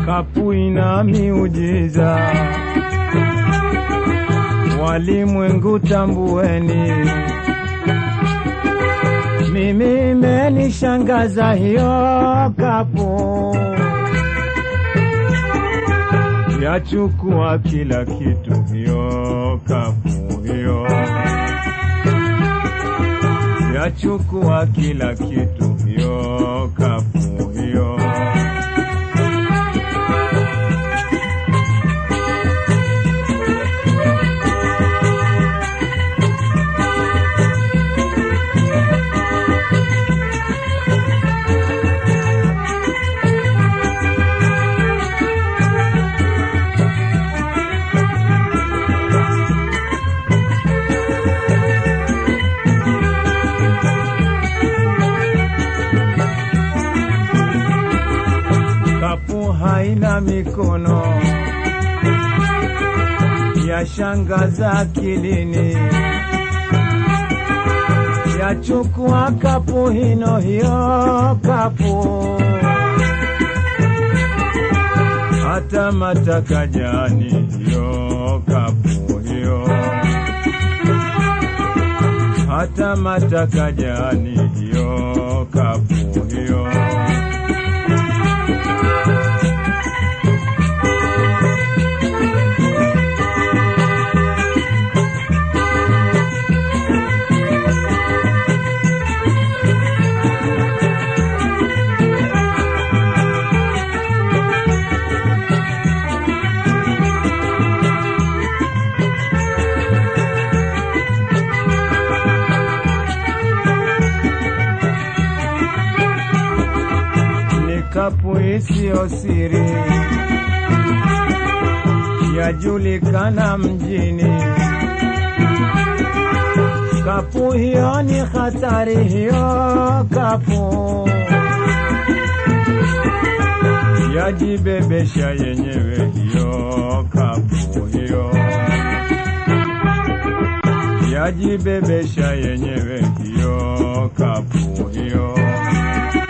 kapu ina miujiza, walimwengu tambueni, mimi imenishangaza hiyo kapu, yachukua kila kitu hiyo kapu hiyo, yachukua kila kitu hiyo kapu hiyo. kapu haina mikono ya shangaza akilini, yachukua kapu hino hiyo kapu, hata matakajani hiyo kapu hiyo, hata matakajani hiyo kapu hiyo. ni kapu isiyo siri, yajulikana mjini. Kapu hiyo ni hatari, hiyo kapu yajibebesha yenyewe, hiyo kapu hiyo yajibebesha yenyewe, hiyo kapu hiyo